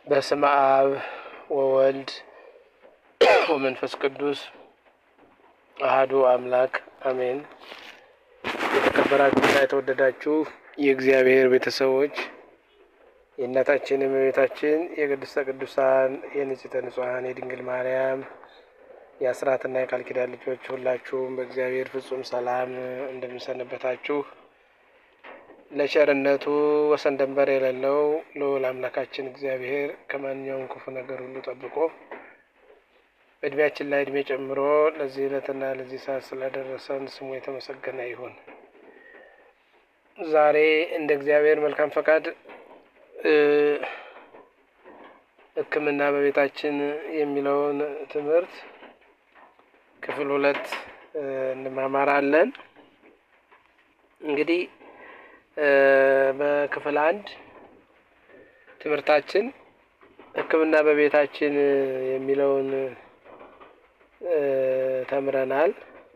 በስመ አብ ወወልድ ወመንፈስ ቅዱስ አህዱ አምላክ አሜን። የተከበራችሁና የተወደዳችሁ የእግዚአብሔር ቤተሰቦች የእናታችን የእመቤታችን የቅድስተ ቅዱሳን የንጽሕተ ንጹሐን የድንግል ማርያም የአስራትና የቃል ኪዳን ልጆች ሁላችሁም በእግዚአብሔር ፍጹም ሰላም እንደምንሰነበታችሁ ለቸርነቱ ወሰን ደንበር የሌለው ልዑል አምላካችን እግዚአብሔር ከማንኛውም ክፉ ነገር ሁሉ ጠብቆ በእድሜያችን ላይ እድሜ ጨምሮ ለዚህ ዕለትና ለዚህ ሰዓት ስላደረሰን ስሙ የተመሰገነ ይሁን። ዛሬ እንደ እግዚአብሔር መልካም ፈቃድ ሕክምና በቤታችን የሚለውን ትምህርት ክፍል ሁለት እንማማራለን። እንግዲህ በክፍል አንድ ትምህርታችን ሕክምና በቤታችን የሚለውን ተምረናል።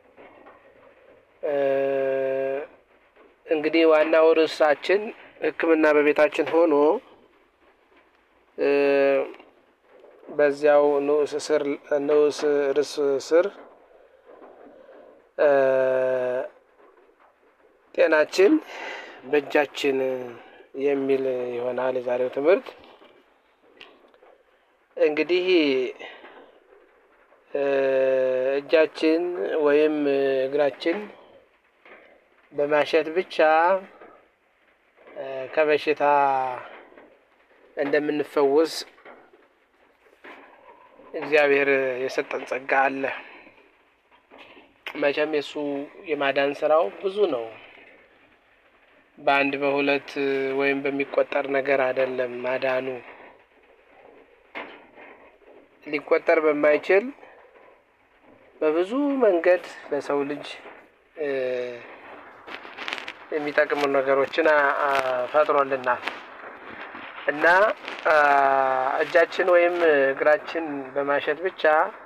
እንግዲህ ዋናው ርዕሳችን ሕክምና በቤታችን ሆኖ በዚያው ንዑስ ስር ንዑስ ርዕስ ስር ጤናችን በእጃችን የሚል ይሆናል የዛሬው ትምህርት። እንግዲህ እጃችን ወይም እግራችን በማሸት ብቻ ከበሽታ እንደምንፈወስ እግዚአብሔር የሰጠን ጸጋ አለ። መቼም የእሱ የማዳን ስራው ብዙ ነው። በአንድ በሁለት ወይም በሚቆጠር ነገር አይደለም ማዳኑ ሊቆጠር በማይችል በብዙ መንገድ ለሰው ልጅ የሚጠቅሙ ነገሮችን ፈጥሮልናል እና እጃችን ወይም እግራችን በማሸት ብቻ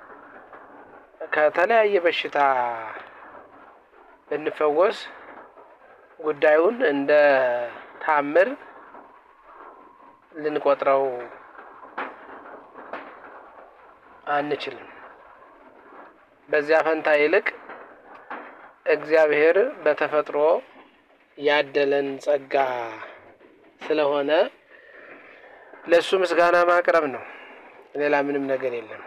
ከተለያየ በሽታ ብንፈወስ ጉዳዩን እንደ ታምር ልንቆጥረው አንችልም። በዚያ ፈንታ ይልቅ እግዚአብሔር በተፈጥሮ ያደለን ጸጋ ስለሆነ ለእሱ ምስጋና ማቅረብ ነው። ሌላ ምንም ነገር የለም።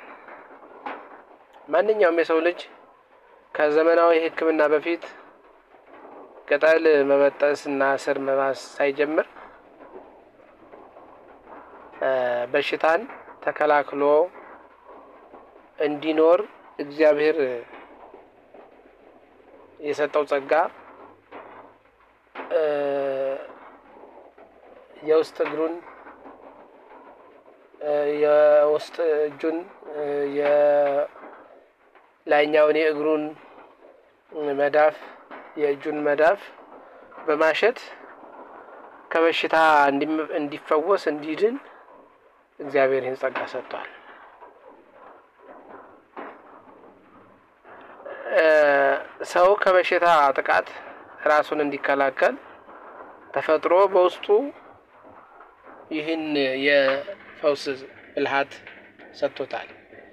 ማንኛውም የሰው ልጅ ከዘመናዊ ሕክምና በፊት ቅጠል መበጠስ እና ስር መማስ ሳይጀምር በሽታን ተከላክሎ እንዲኖር እግዚአብሔር የሰጠው ጸጋ የውስጥ እግሩን የውስጥ እጁን የላይኛውን የእግሩን መዳፍ የእጁን መዳፍ በማሸት ከበሽታ እንዲፈወስ እንዲድን እግዚአብሔር ይህን ጸጋ ሰጥቷል። ሰው ከበሽታ ጥቃት ራሱን እንዲከላከል ተፈጥሮ በውስጡ ይህን የፈውስ ብልሃት ሰጥቶታል።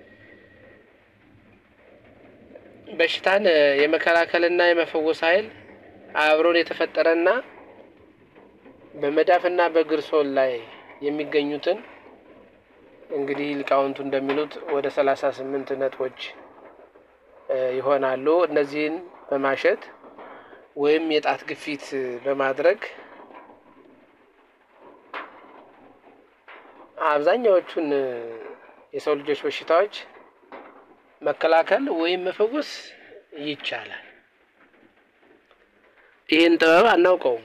በሽታን የመከላከልና የመፈወስ ኃይል አብሮን የተፈጠረና በመዳፍና በእግር ሶል ላይ የሚገኙትን እንግዲህ ሊቃውንቱ እንደሚሉት ወደ ሰላሳ ስምንት ነጥቦች ይሆናሉ። እነዚህን በማሸት ወይም የጣት ግፊት በማድረግ አብዛኛዎቹን የሰው ልጆች በሽታዎች መከላከል ወይም መፈወስ ይቻላል። ይህን ጥበብ አናውቀውም፣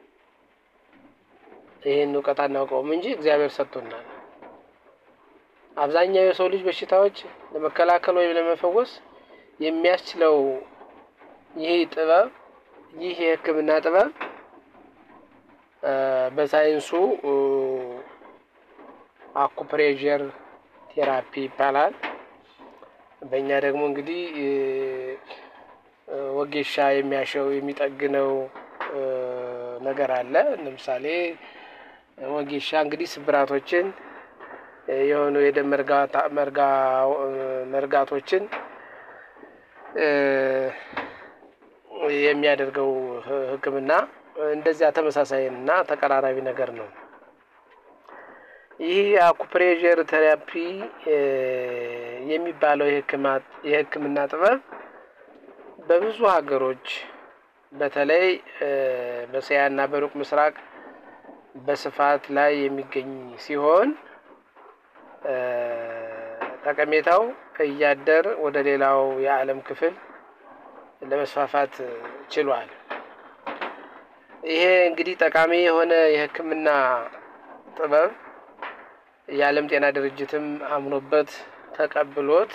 ይህን እውቀት አናውቀውም እንጂ እግዚአብሔር ሰጥቶናል። አብዛኛው የሰው ልጅ በሽታዎች ለመከላከል ወይም ለመፈወስ የሚያስችለው ይህ ጥበብ ይህ የሕክምና ጥበብ በሳይንሱ አኩፕሬዠር ቴራፒ ይባላል። በእኛ ደግሞ እንግዲህ ወጌሻ የሚያሸው የሚጠግነው ነገር አለ። ለምሳሌ ወጌሻ እንግዲህ ስብራቶችን የሆኑ የደም መርጋቶችን የሚያደርገው ሕክምና እንደዚያ ተመሳሳይ እና ተቀራራቢ ነገር ነው። ይህ አኩፕሬዠር ቴራፒ የሚባለው የሕክምና ጥበብ በብዙ ሀገሮች በተለይ በእስያና በሩቅ ምስራቅ በስፋት ላይ የሚገኝ ሲሆን ጠቀሜታው እያደር ወደ ሌላው የዓለም ክፍል ለመስፋፋት ችሏል። ይሄ እንግዲህ ጠቃሚ የሆነ የሕክምና ጥበብ የዓለም ጤና ድርጅትም አምኖበት ተቀብሎት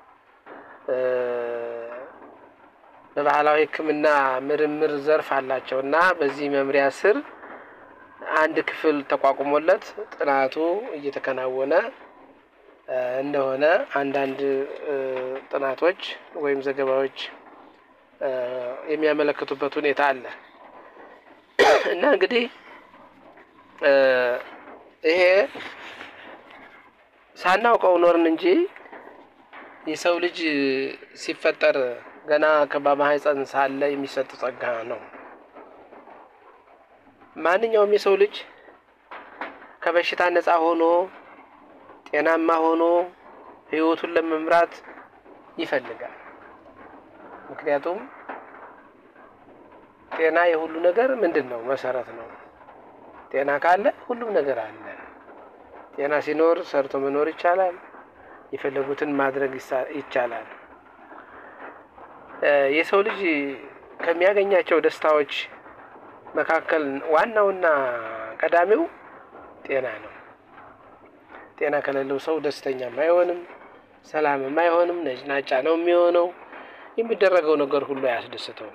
በባህላዊ ሕክምና ምርምር ዘርፍ አላቸው እና በዚህ መምሪያ ስር አንድ ክፍል ተቋቁሞለት ጥናቱ እየተከናወነ እንደሆነ አንዳንድ ጥናቶች ወይም ዘገባዎች የሚያመለክቱበት ሁኔታ አለ እና እንግዲህ ይሄ ሳናውቀው ኖርን እንጂ የሰው ልጅ ሲፈጠር ገና በማህፀን ሳለ የሚሰጥ ጸጋ ነው። ማንኛውም የሰው ልጅ ከበሽታ ነፃ ሆኖ ጤናማ ሆኖ ህይወቱን ለመምራት ይፈልጋል። ምክንያቱም ጤና የሁሉ ነገር ምንድን ነው? መሰረት ነው። ጤና ካለ ሁሉም ነገር አለ። ጤና ሲኖር ሰርቶ መኖር ይቻላል። የፈለጉትን ማድረግ ይቻላል። የሰው ልጅ ከሚያገኛቸው ደስታዎች መካከል ዋናውና ቀዳሚው ጤና ነው። ጤና ከሌለው ሰው ደስተኛም አይሆንም፣ ሰላምም አይሆንም፣ ነጭናጫ ነው የሚሆነው። የሚደረገው ነገር ሁሉ አያስደስተውም።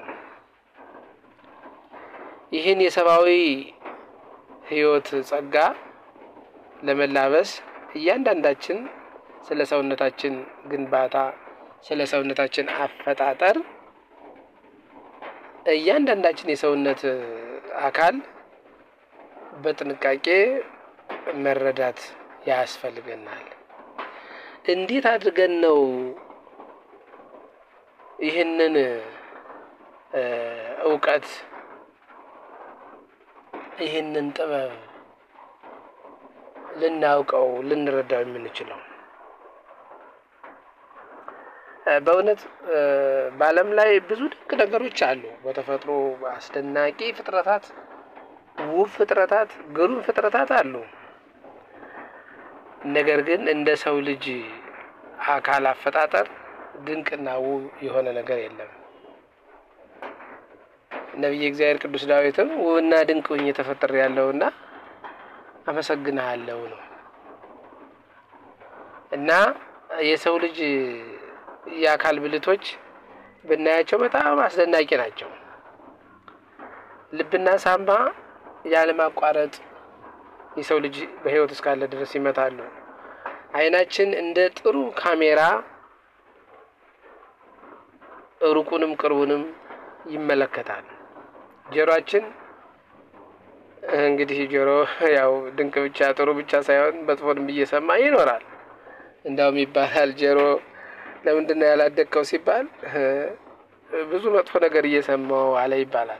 ይህን የሰብአዊ ህይወት ጸጋ ለመላበስ እያንዳንዳችን ስለ ሰውነታችን ግንባታ፣ ስለ ሰውነታችን አፈጣጠር እያንዳንዳችን የሰውነት አካል በጥንቃቄ መረዳት ያስፈልገናል። እንዴት አድርገን ነው ይህንን እውቀት ይህንን ጥበብ ልናውቀው ልንረዳው የምንችለው? በእውነት በዓለም ላይ ብዙ ድንቅ ነገሮች አሉ። በተፈጥሮ አስደናቂ ፍጥረታት፣ ውብ ፍጥረታት፣ ግሩም ፍጥረታት አሉ። ነገር ግን እንደ ሰው ልጅ አካል አፈጣጠር ድንቅና ውብ የሆነ ነገር የለም። ነቢየ እግዚአብሔር ቅዱስ ዳዊትም ውብና ድንቅ ሆኜ ተፈጥሬያለሁና አመሰግንሃለሁ ነው እና የሰው ልጅ የአካል ብልቶች ብናያቸው በጣም አስደናቂ ናቸው። ልብና ሳምባ ያለማቋረጥ የሰው ልጅ በሕይወት እስካለ ድረስ ይመታሉ። ዓይናችን እንደ ጥሩ ካሜራ ሩቁንም ቅርቡንም ይመለከታል። ጆሮአችን እንግዲህ ጆሮ ያው ድንቅ ብቻ ጥሩ ብቻ ሳይሆን መጥፎንም እየሰማ ይኖራል። እንዳውም ይባላል ጆሮ ለምንድን ነው ያላደግከው ሲባል ብዙ መጥፎ ነገር እየሰማው አለ ይባላል።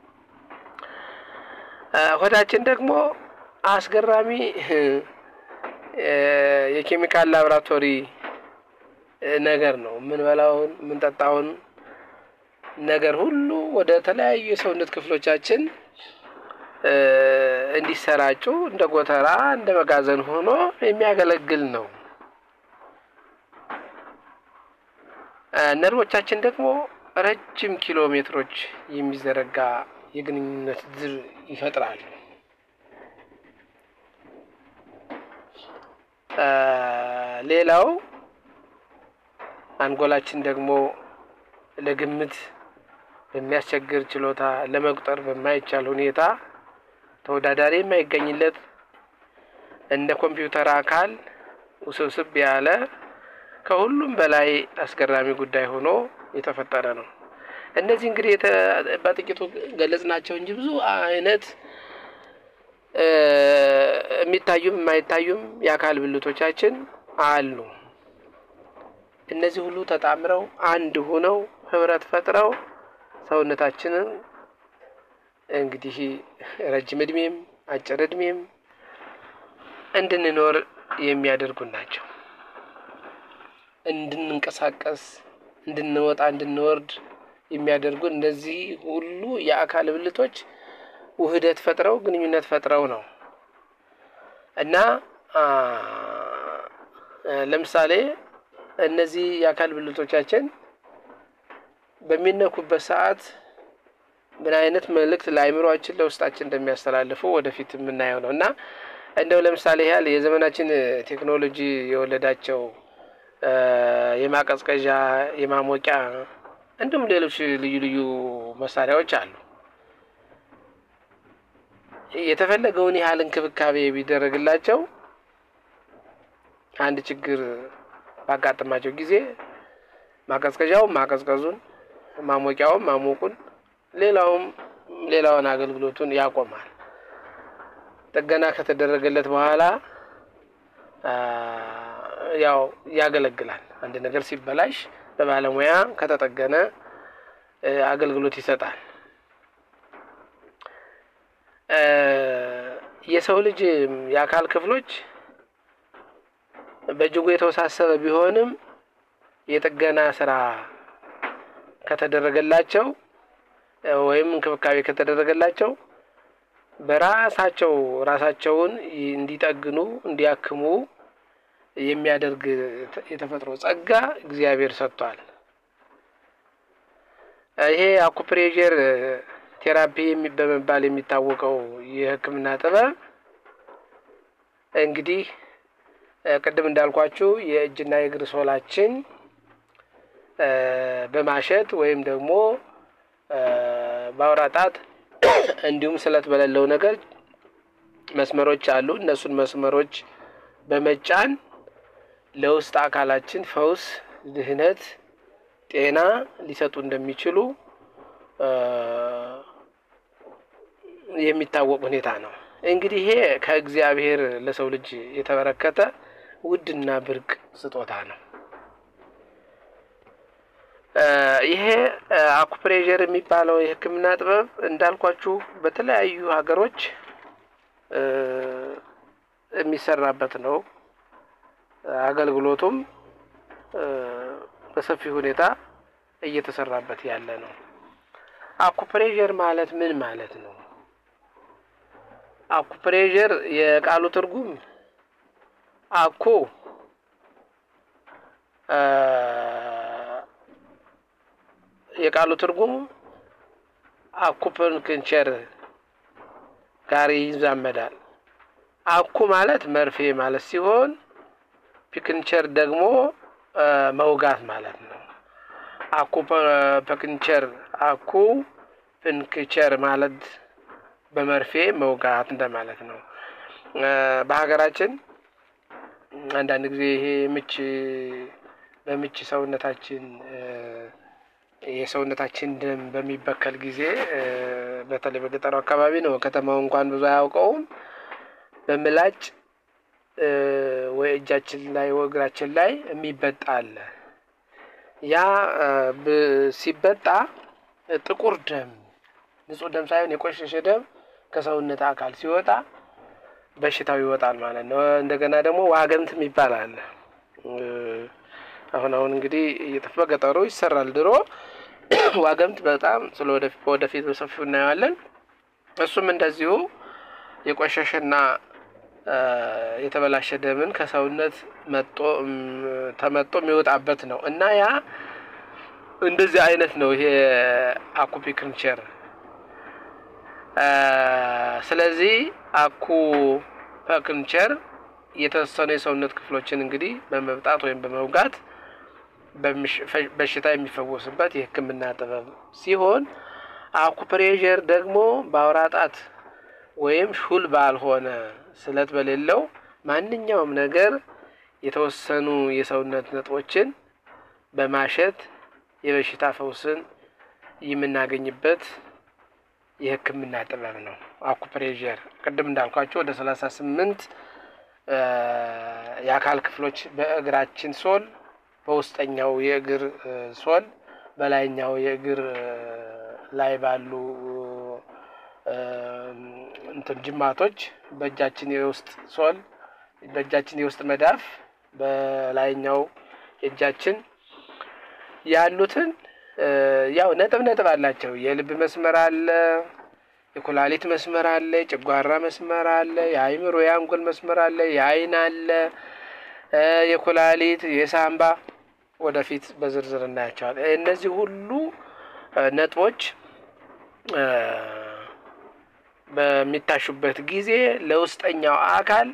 ሆዳችን ደግሞ አስገራሚ የኬሚካል ላብራቶሪ ነገር ነው። የምንበላውን የምንጠጣውን ነገር ሁሉ ወደ ተለያዩ የሰውነት ክፍሎቻችን እንዲሰራጩ እንደ ጎተራ እንደ መጋዘን ሆኖ የሚያገለግል ነው። ነርቮቻችን ደግሞ ረጅም ኪሎ ሜትሮች የሚዘረጋ የግንኙነት ድር ይፈጥራሉ። ሌላው አንጎላችን ደግሞ ለግምት በሚያስቸግር ችሎታ ለመቁጠር በማይቻል ሁኔታ ተወዳዳሪ የማይገኝለት እንደ ኮምፒውተር አካል ውስብስብ ያለ ከሁሉም በላይ አስገራሚ ጉዳይ ሆኖ የተፈጠረ ነው። እነዚህ እንግዲህ በጥቂቱ ገለጽ ናቸው እንጂ ብዙ አይነት የሚታዩም የማይታዩም የአካል ብልቶቻችን አሉ። እነዚህ ሁሉ ተጣምረው አንድ ሆነው ህብረት ፈጥረው ሰውነታችንን እንግዲህ ረጅም እድሜም አጭር እድሜም እንድንኖር የሚያደርጉን ናቸው። እንድንንቀሳቀስ፣ እንድንወጣ፣ እንድንወርድ የሚያደርጉ እነዚህ ሁሉ የአካል ብልቶች ውህደት ፈጥረው ግንኙነት ፈጥረው ነው እና ለምሳሌ እነዚህ የአካል ብልቶቻችን በሚነኩበት ሰዓት ምን አይነት መልእክት ለአእምሯችን ለውስጣችን እንደሚያስተላልፉ ወደፊት የምናየው ነው እና እንደው ለምሳሌ ያህል የዘመናችን ቴክኖሎጂ የወለዳቸው የማቀዝቀዣ፣ የማሞቂያ እንዲሁም ሌሎች ልዩ ልዩ መሳሪያዎች አሉ። የተፈለገውን ያህል እንክብካቤ ቢደረግላቸው አንድ ችግር ባጋጠማቸው ጊዜ ማቀዝቀዣውም ማቀዝቀዙን፣ ማሞቂያውም ማሞቁን፣ ሌላውም ሌላውን አገልግሎቱን ያቆማል። ጥገና ከተደረገለት በኋላ ያው ያገለግላል። አንድ ነገር ሲበላሽ በባለሙያ ከተጠገነ አገልግሎት ይሰጣል። የሰው ልጅ የአካል ክፍሎች በእጅጉ የተወሳሰበ ቢሆንም የጥገና ስራ ከተደረገላቸው ወይም እንክብካቤ ከተደረገላቸው በራሳቸው ራሳቸውን እንዲጠግኑ እንዲያክሙ የሚያደርግ የተፈጥሮ ጸጋ እግዚአብሔር ሰጥቷል። ይሄ አኩፕሬዠር ቴራፒ በመባል የሚታወቀው የሕክምና ጥበብ እንግዲህ ቅድም እንዳልኳችሁ የእጅና የእግር ሶላችን በማሸት ወይም ደግሞ በአውራ ጣት እንዲሁም ስለት በሌለው ነገር መስመሮች አሉ። እነሱን መስመሮች በመጫን ለውስጥ አካላችን ፈውስ፣ ድህነት፣ ጤና ሊሰጡ እንደሚችሉ የሚታወቅ ሁኔታ ነው። እንግዲህ ይሄ ከእግዚአብሔር ለሰው ልጅ የተበረከተ ውድና ብርቅ ስጦታ ነው። ይሄ አኩፕሬዠር የሚባለው የሕክምና ጥበብ እንዳልኳችሁ በተለያዩ ሀገሮች የሚሰራበት ነው። አገልግሎቱም በሰፊ ሁኔታ እየተሰራበት ያለ ነው። አኩፕሬዠር ማለት ምን ማለት ነው? አኩፕሬዠር የቃሉ ትርጉም አኩ የቃሉ ትርጉም አኩፐንክቸር ጋር ይዛመዳል። አኩ ማለት መርፌ ማለት ሲሆን ፒክንቸር ደግሞ መውጋት ማለት ነው። አኩ ፐክንቸር አኩ ፕንክቸር ማለት በመርፌ መውጋት እንደማለት ነው። በሀገራችን አንዳንድ ጊዜ ይሄ ምች በምች ሰውነታችን የሰውነታችን ደም በሚበከል ጊዜ በተለይ በገጠሩ አካባቢ ነው። ከተማው እንኳን ብዙ አያውቀውም። በምላጭ ወይ እጃችን ላይ ወይ እግራችን ላይ የሚበጣ አለ። ያ ሲበጣ ጥቁር ደም ንጹህ ደም ሳይሆን የቆሸሸ ደም ከሰውነት አካል ሲወጣ በሽታው ይወጣል ማለት ነው። እንደገና ደግሞ ዋገምት የሚባል አለ። አሁን አሁን እንግዲህ እየጠፋ ገጠሩ ይሰራል። ድሮ ዋገምት በጣም ስለ ወደፊት በሰፊው እናየዋለን። እሱም እንደዚሁ የቆሸሸና የተበላሸ ደምን ከሰውነት መጦ ተመጦ የሚወጣበት ነው እና ያ እንደዚህ አይነት ነው ይሄ አኩፒክንቸር። ስለዚህ አኩ ፐክንቸር የተወሰኑ የሰውነት ክፍሎችን እንግዲህ በመብጣት ወይም በመውጋት በሽታ የሚፈወስበት የሕክምና ጥበብ ሲሆን አኩፕሬዠር ደግሞ በአውራ ጣት ወይም ሹል ባልሆነ ስለት በሌለው ማንኛውም ነገር የተወሰኑ የሰውነት ነጥቦችን በማሸት የበሽታ ፈውስን የምናገኝበት የሕክምና ጥበብ ነው። አኩፕሬዠር ቅድም እንዳልኳቸው ወደ ሰላሳ ስምንት የአካል ክፍሎች በእግራችን ሶል፣ በውስጠኛው የእግር ሶል፣ በላይኛው የእግር ላይ ባሉ እንትን ጅማቶች፣ በእጃችን የውስጥ ሶል፣ በእጃችን የውስጥ መዳፍ፣ በላይኛው የእጃችን ያሉትን ያው ነጥብ ነጥብ አላቸው። የልብ መስመር አለ፣ የኩላሊት መስመር አለ፣ የጨጓራ መስመር አለ፣ የአይምሮ የአንጎል መስመር አለ፣ የአይን አለ፣ የኩላሊት የሳምባ ወደፊት በዝርዝር እናያቸዋል። እነዚህ ሁሉ ነጥቦች በሚታሹበት ጊዜ ለውስጠኛው አካል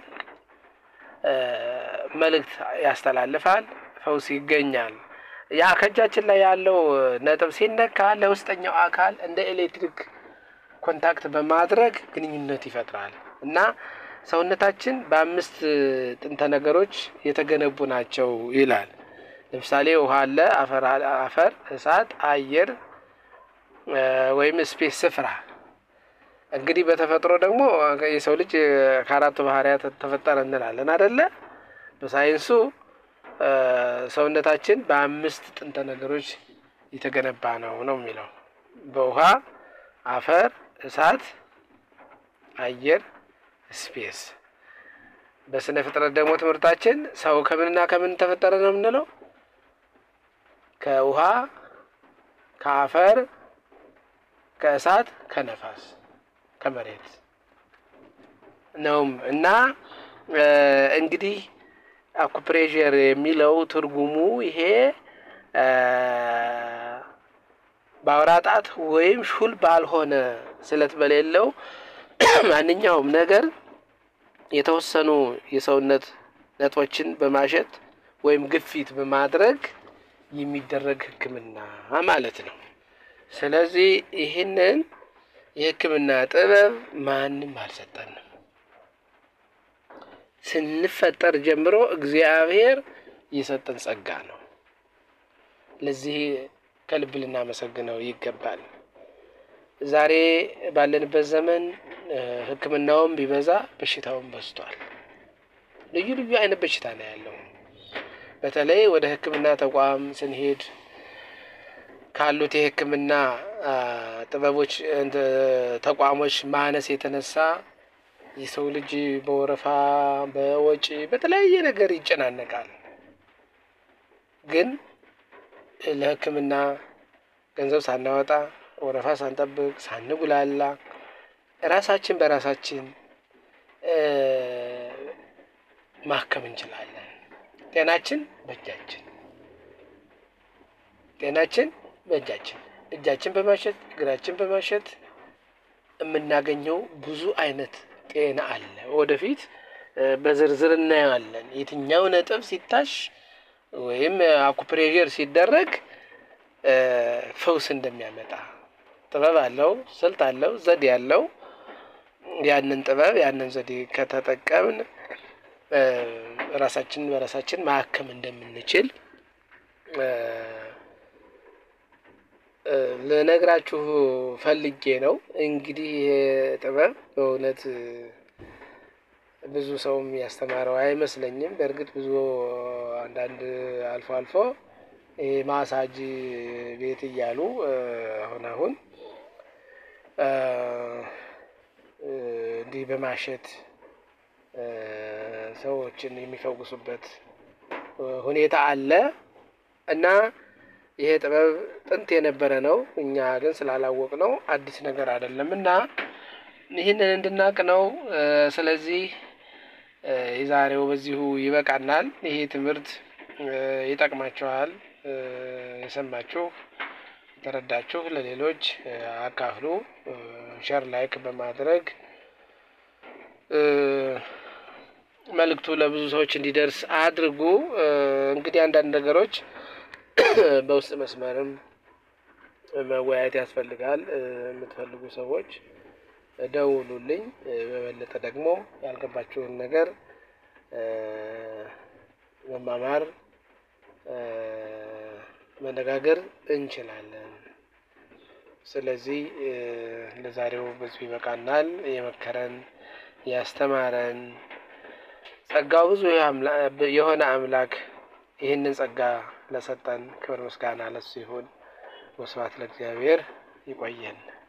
መልእክት ያስተላልፋል፣ ፈውስ ይገኛል። ያ ከእጃችን ላይ ያለው ነጥብ ሲነካ ለውስጠኛው አካል እንደ ኤሌክትሪክ ኮንታክት በማድረግ ግንኙነት ይፈጥራል እና ሰውነታችን በአምስት ጥንተ ነገሮች የተገነቡ ናቸው ይላል። ለምሳሌ ውሃ አለ፣ አፈር፣ እሳት፣ አየር ወይም ስፔስ ስፍራ። እንግዲህ በተፈጥሮ ደግሞ የሰው ልጅ ከአራቱ ባህሪያት ተፈጠረ እንላለን አደለ? በሳይንሱ ሰውነታችን በአምስት ጥንተ ነገሮች የተገነባ ነው ነው የሚለው በውሃ፣ አፈር፣ እሳት፣ አየር፣ ስፔስ። በስነ ፍጥረት ደግሞ ትምህርታችን ሰው ከምንና ከምን ተፈጠረ ነው የምንለው ከውሃ፣ ከአፈር፣ ከእሳት፣ ከነፋስ፣ ከመሬት ነውም እና እንግዲህ አኩፕሬዠር የሚለው ትርጉሙ ይሄ በአውራ ጣት ወይም ሹል ባልሆነ ስለት በሌለው ማንኛውም ነገር የተወሰኑ የሰውነት ነጥቦችን በማሸት ወይም ግፊት በማድረግ የሚደረግ ሕክምና ማለት ነው። ስለዚህ ይህንን የሕክምና ጥበብ ማንም አልሰጠንም። ስንፈጠር ጀምሮ እግዚአብሔር የሰጠን ጸጋ ነው። ለዚህ ከልብ ልናመሰግነው ይገባል። ዛሬ ባለንበት ዘመን ሕክምናውም ቢበዛ በሽታውም በዝቷል። ልዩ ልዩ አይነት በሽታ ነው ያለው። በተለይ ወደ ሕክምና ተቋም ስንሄድ ካሉት የሕክምና ጥበቦች ተቋሞች ማነስ የተነሳ የሰው ልጅ በወረፋ በወጪ በተለያየ ነገር ይጨናነቃል። ግን ለሕክምና ገንዘብ ሳናወጣ ወረፋ ሳንጠብቅ ሳንጉላላ ራሳችን በራሳችን ማከም እንችላለን። ጤናችን በእጃችን ጤናችን በእጃችን እጃችን በማሸት እግራችን በማሸት የምናገኘው ብዙ አይነት ጤና አለ። ወደፊት በዝርዝር እናየዋለን። የትኛው ነጥብ ሲታሽ ወይም አኩፕሬዠር ሲደረግ ፈውስ እንደሚያመጣ ጥበብ አለው፣ ስልት አለው፣ ዘዴ አለው። ያንን ጥበብ ያንን ዘዴ ከተጠቀምን ራሳችንን በራሳችን ማከም እንደምንችል ልነግራችሁ ፈልጌ ነው። እንግዲህ ይሄ ጥበብ በእውነት ብዙ ሰውም ያስተማረው አይመስለኝም። በእርግጥ ብዙ አንዳንድ አልፎ አልፎ ይሄ ማሳጅ ቤት እያሉ አሁን አሁን እንዲህ በማሸት ሰዎችን የሚፈውሱበት ሁኔታ አለ እና ይሄ ጥበብ ጥንት የነበረ ነው። እኛ ግን ስላላወቅ ነው አዲስ ነገር አይደለም እና ይህንን እንድናቅ ነው። ስለዚህ የዛሬው በዚሁ ይበቃናል። ይሄ ትምህርት ይጠቅማችኋል። የሰማችሁ የተረዳችሁ ለሌሎች አካፍሉ። ሸር ላይክ በማድረግ መልእክቱ ለብዙ ሰዎች እንዲደርስ አድርጉ። እንግዲህ አንዳንድ ነገሮች በውስጥ መስመርም መወያየት ያስፈልጋል። የምትፈልጉ ሰዎች ደውሉልኝ። በበለጠ ደግሞ ያልገባችሁን ነገር መማማር፣ መነጋገር እንችላለን። ስለዚህ ለዛሬው በዚሁ ይበቃናል። የመከረን ያስተማረን ጸጋው ብዙ የሆነ አምላክ ይህንን ጸጋ ለሰጠን ክብር ምስጋና ለሱ ይሁን። ወስብሐት ለእግዚአብሔር። ይቆየን።